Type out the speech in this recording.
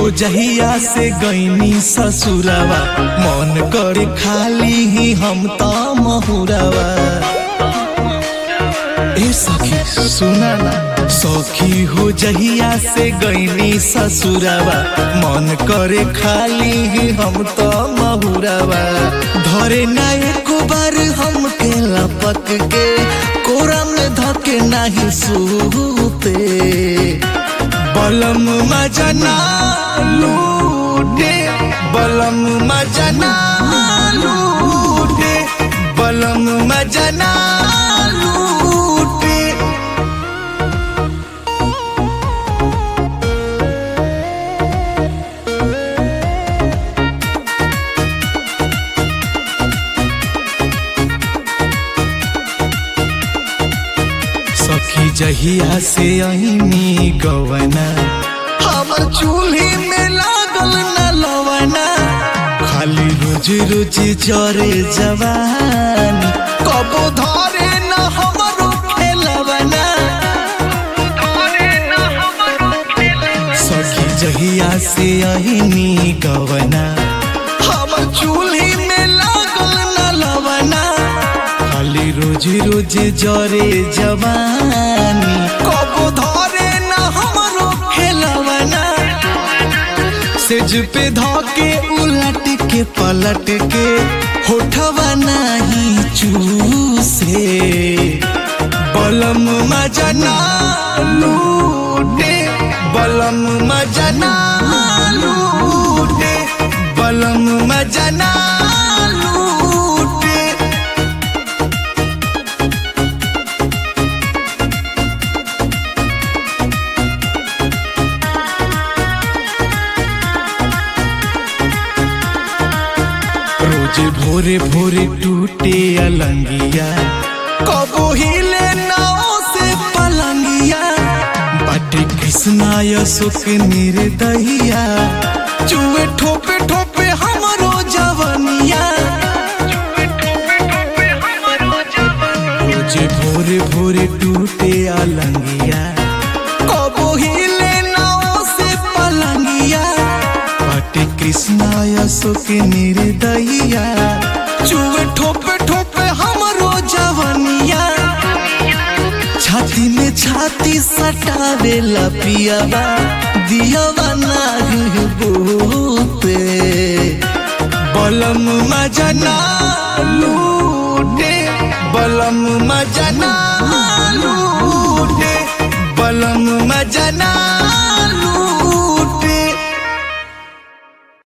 हो जहिया से गईनी ससुरावा मन करे खाली ही हम त महुरावा ए सखी सुना ना सखी हो जहिया से गईनी ससुरावा मन करे खाली ही हम त महुरावा धरे ना एको बार हम के लपक के कोरा में धके नाही सूते बलम मजना लूटे बलम मजना लूटे बलम मजना लूटे सखी जहिया से अहिनी गवना हमर चूल्ही में लागल न लवना खाली रोज रोज जरे जवानी कबो धरे न हमरो खेलवना सखी जहिया से अहिनी गवना हमर चूल्ही में लागल न लवना खाली रोज रोज जरे जवानी कबो धरे न हमरो खेलवना सेज पे धके उलट के पलट के होठवा नाही चूसे बलम मजना लूटे बलम मजना लूटे बलम मजना लूटे रोज भोरे भोरे टूटे अलंगिया कबो हिले नाव से पलंगिया बाटे कृष्णाय सुख निर्दहिया चुए ठोपे ठोपे हमरो जवनिया रोज भोरे भोरे टूटे अलंगिया कबो हिले नाव से पलंगिया पाटे कृष्णाय सुख निर्दहिया चुए ठोपे ठोपे हमरो जवनिया छाती में छाती सटावे पियावा दियावा नाही बोते बलम मजना